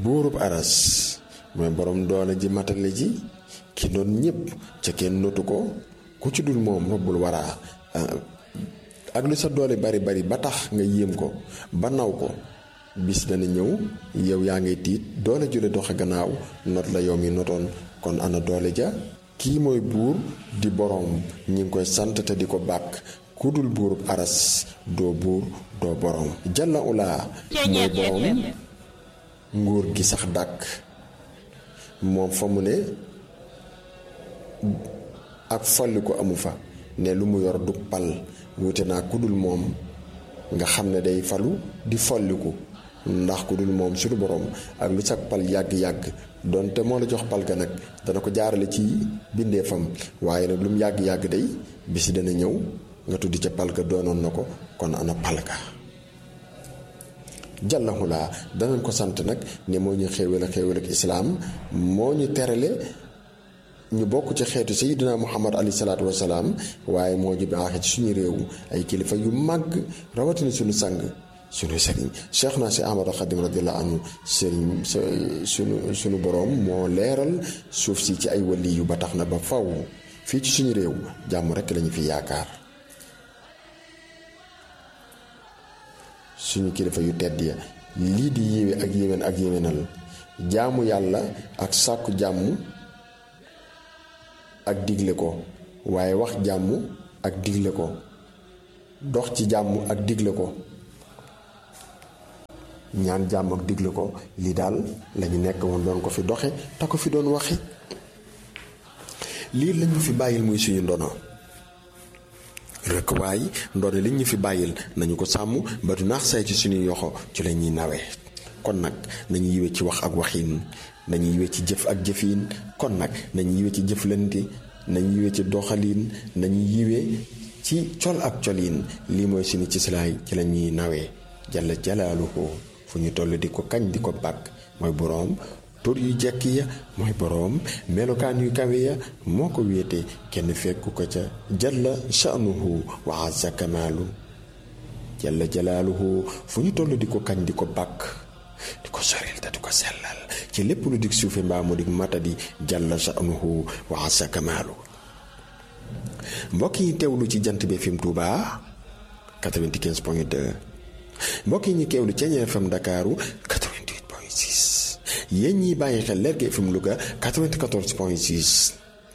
buurub aras mooy borom doole ji matale ji ki doon ñëpp ca kenn notu ko ku ci dul moom robbul waraa ak lu sa doole bari bari ba tax nga yéem ko ba naw ko bis dana ñëw yow yaa ngay tiit doole jule doxe gannaaw not la yow mi notoon kon ana doole ja kii mooy buur di boroom ñi ngi koy sant te di ko bàkk ku dul buurub aras doo buur doo boroom jalla ulaa mooy boroom nguur gi sax dàkk moom fa mu ne ak folli ko amu fa ne lu mu yor du pal wuute naa ku dul moom nga xam ne day falu di folliku ndax ku dul moom suñu borom ak lu sag pal yàgg-yàgg donte moo la jox pal ga nag dana ko jaarale ci bindeefam waaye nag lu mu yàgg-yàgg day bisi dana ñëw nga tuddi ca pal ga doonoon na ko kon ana pal ga jàllahulaa danañ ko sant nag ne moo ñu xéewal ak xéewal ak islaam moo ñu terale ñu bokk ci xeetu sayyidina muhammad alayhi salaatu wasalaam waaye moo ñu baaxe ci suñu réew ay kilifa yu màgg rawatina suñu sang suñu sëriñ cheikh naa si ahmadu xadim radiallahu anhu sëriñ suñu suñu boroom moo leeral suuf si ci ay wali yu ba tax na ba faw fii ci suñu réew jàmm rekk lañu fi yaakaar suñu kilifa yu tedd ya lii di yéwe ak yéwén ak yéwénal jaamu yàlla ak sàkku jàmm ak digle ko waaye wax jàmm ak digle ko dox ci jàmm ak digle ko ñaan jàmm ak digle ko lii daal lañu nekk woon doon ko fi doxe te ko fi doon waxe lii lañu fi bàyyil muy suñu ndono rekk waaye ndono li ñu fi bàyyil nañu ko sàmm ba du naax say ci suñuy yoxo ci la ñuy nawee kon nag nañu yiwe ci wax ak waxiin nañu yiwe ci jëf ak jëfiin kon nag nañu yiwe ci jëflante nañu yiwe ci doxaliin nañu yiwe ci col ak coliin lii mooy suñu ci silaay ci la ñuy nawee jalla jalaaluhu fu ñu toll di ko kañ di ko bàkk mooy boroom tur yu jekk ya mooy boroom melokaan yu kawe ya moo ko wéete kenn fekku ko ca jalla sha'nuhu wa azza kamaalu jalla jalaaluhu fu ñu toll di ko kañ di ko bàkk di ko soril te di ko sellal ci lépp lu dig suufe mbaa mu dig matadi jalla sha'nuhu wa azza kamaalu mbokk yi teewlu ci jant bi FM Touba 95 point 2 mbokk yi ñu teewlu ci Ñeer FM Ndakaaru 88 point 6 yéen ñiy bàyyi xel Lergui FM Louga 94 point 6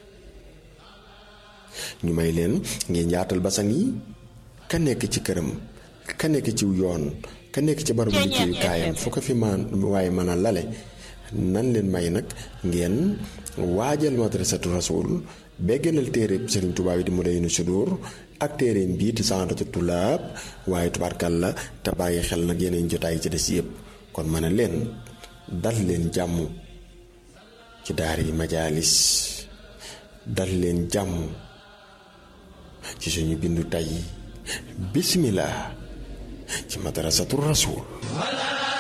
ñu may leen ngeen yaatal basang yi ka nekk ci këram ka nekk ci yoon ka nekk ci barabu liggéeyukaayam fu ko fi man waaye mën a lale nan leen may nag ngeen waajal madrasatu rasul beggalal téere Sëriñ Tuubaa yi di mu day nu sudur ak téereem bii di Saadatu Tulaab waaye tubaarkal la te bàyyi xel nag yeneen jotaay ci des yëpp kon mën a leen dal leen jàmm ci daar yi majaalis dal leen jàmm ci suñu bindu tey bismillah ci madrasatu rasul